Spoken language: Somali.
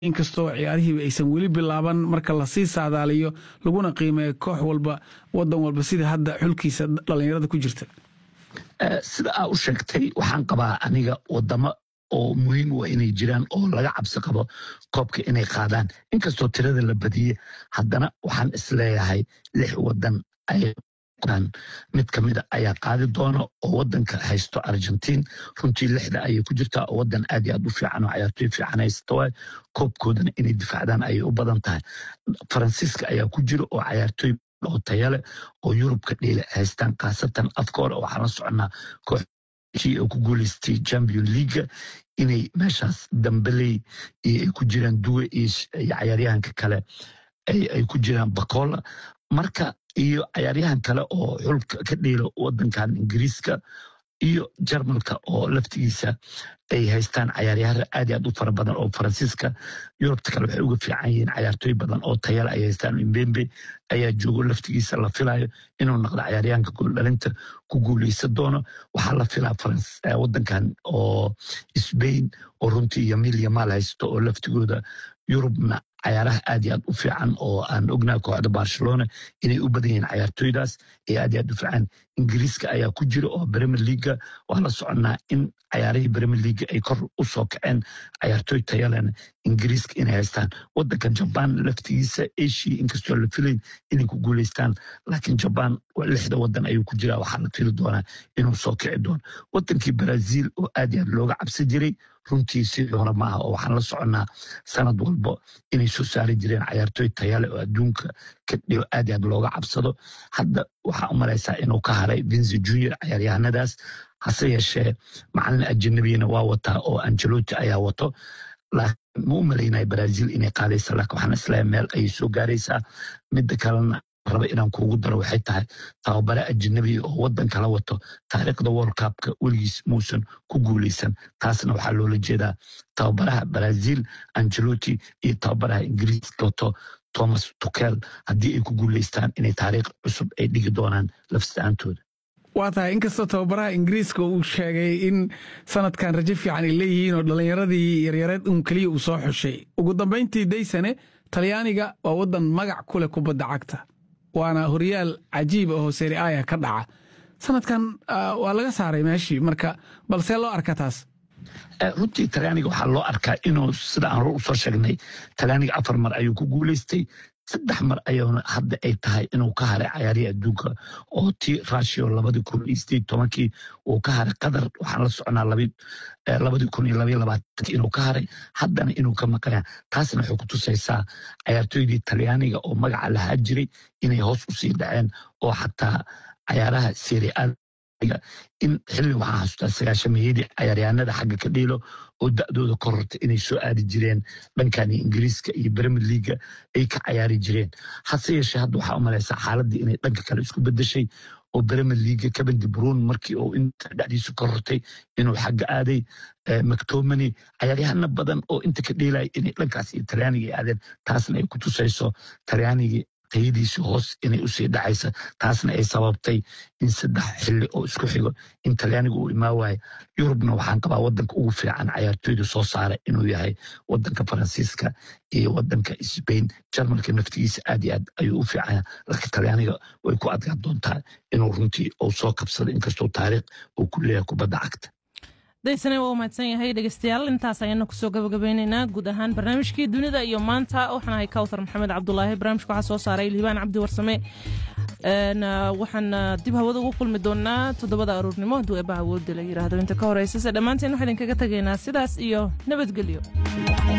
inkastoo ciyaarihiiba aysan weli bilaaban marka lasii saadaaliyo laguna qiimeeyo koox walba wadan walba sida hadda xulkiisa dhallinyarada ku jirta sida aa u sheegtay waxaan qabaa aniga wadamo oo muhiim u inay jiraan oo laga cabsi qabo koobka inay qaadaan inkastoo tirada la badiye haddana waxaan isleeyahay lix wadan ay mid ka mida ayaa qaadi doona oo wadanka haysto argentiin runtii lixda ayay ku jirtaa oo wadan aad iyo aad u fiican oo cayaartoy fiican haysta waay koobkoodana inay difacdaan ayay u badan tahay faransiiska ayaa ku jira oo cayaartoy oo tayale oo yurubka dheeli haystaan khaasatan afka hore waxaan la soconaa koox oo ku guuleystay champion leaga inay meeshaas dambeley iyo ay ku jiraan duwe iyo cayaaryahanka kale ay ku jiraan bacola marka iyo cayaaryahan kale oo xulka ka dheelo wadankan ingiriiska iyo jarmalka oo laftigiisa ay haystaan cayaaryahara aad iyo aad u fara badan oo faransiiska yurubta kale waxay uga fiican yihiin cayaartooy badan oo tayale ay haystaan imbembe ayaa joogo laftigiisa la filayo inuu noqdo cayaaryahanka gooldhalinta ku guuleysan doono waxaa la filaa wadankan oo sbain oo runtii yamil yamaal haysto oo laftigooda yurubna cayaaraha aad iyo aad u fiican oo aan ognaha kooxda barcelona inay u badan yihiin cayaartoydaas ee aad iyo aad u fiican ingiriiska ayaa ku jira oo premier leaga waa la soconnaa in cayaarihii premier leaga ay kor u soo kaceen cayaartoy tayalena ingiriiska inay haystaan wadankan jaban laftigiisa asia inkastoo la filayn inay ku guuleystaan laakiin jaban lixda wadan ayuu ku jiraa waxaa la fili doonaa inuu soo kici doono wadankii brazil oo aad iyo aad looga cabsi jiray runtii sidii hore maaha oo waxaan la soconnaa sanad walba inay soo saari jireen cayaartoy tayale oo adduunka ka dhigo aad iyo aad looga cabsado hadda waxaa u malaysaa inuu ka haray vinci junior cayaaryahanadaas hase yeeshee macalin ajanabiyana waa wataa oo angeloti ayaa wato laakiin ma u malaynaya brazil inay qaadaysa laakiin waxaan islahay meel ayay soo gaaraysaa midda kalena raba inaan kuugu daro waxay tahay tababare ajanabiya oo wadan kala wato taariikhda world cupka weligiis muusan ku guuleysan taasna waxaa loola jeedaa tababaraha brazil angeloti iyo tababaraha ingiriiska wato thomas tukel haddii ay ku guuleystaan inay taariikh cusub ay dhigi doonaan lafsitaantooda waa tahay inkastoo tababaraha ingiriiska uu sheegay in sanadkan rajo fiican ay leeyihiin oo dhallinyaradii yaryareed un keliya uu soo xushay ugu dambayntii daysane talyaaniga waa wadan magac ku leh kubadda cagta waana horyaal cajiiba oo seri aya ka dhaca sanadkan waa laga saaray meeshii marka balsee loo arka taas runtii talyaaniga waxaa loo arkaa inuu sida aan hor usoo sheegnay talyaaniga afar mar ayuu ku guuleystay saddex mar ayuuna hadda ay tahay inuu ka haray cayaarihii adduunka oo ti rushio labadii kun iyo sideed tobankii uu ka haray qatar waxaan la soconaa labadii kun iyo labaiyo labaatanki inuu ka haray haddana inuu ka maqaya taasna waxay ku tusaysaa cayaartooydii talyaaniga oo magaca lahaa jiray inay hoos usii dhaceen oo xataa cayaaraha serial in xilli waxaan xasuustaa sagaashameeyadii cayaaryahanada xagga ka dhiilo oo da'dooda kororta inay soo aadi jireen dhankan ingiriiska iyo bremir leaga ay ka cayaari jireen hase yeeshee hadda waxaa u malaysaa xaaladii inay dhanka kale isku bedeshay oo bremir leaga kabandi brun markii uu inta dhexdiisu korortay inuu xagga aaday mactomany cayaaryahana badan oo inta ka dhiilaya inay dhankaas iyo talyaaniga ay aadeen taasna ay ku tusayso talyaanigii tayadiisi hoos inay usii dhacaysa taasna ay sababtay in saddex xilli oo isku xigo in talyaaniga uu imaa waayo yurubna waxaan qabaa wadanka ugu fiican cayaartooyda soo saara inuu yahay wadanka faransiiska iyo wadanka sbain jarmalka naftigiisa aad iyo aad ayuu u fiicanya laakiin talyaaniga way ku adgaan doontaa inuu runtii uu soo kabsado inkastoo taariikh uu ku leeyahay kubadda cagta daysane waa u mahadsan yahay dhegeystayaal intaas ayaana kusoo gabagabeyneynaa guud ahaan barnaamijkii dunida iyo maanta waxaan ahay kawthar maxamed cabdulaahi barnaamijka waxaa soo saaray liibaan cabdi warsame waxaan dib hawada ugu kulmi doonaa toddobada aruurnimo hadduu eebba awoodda la yidhaahdo inta ka horeysa se dhammaanteen waxaa idinkaga tegaynaa sidaas iyo nabadgelyo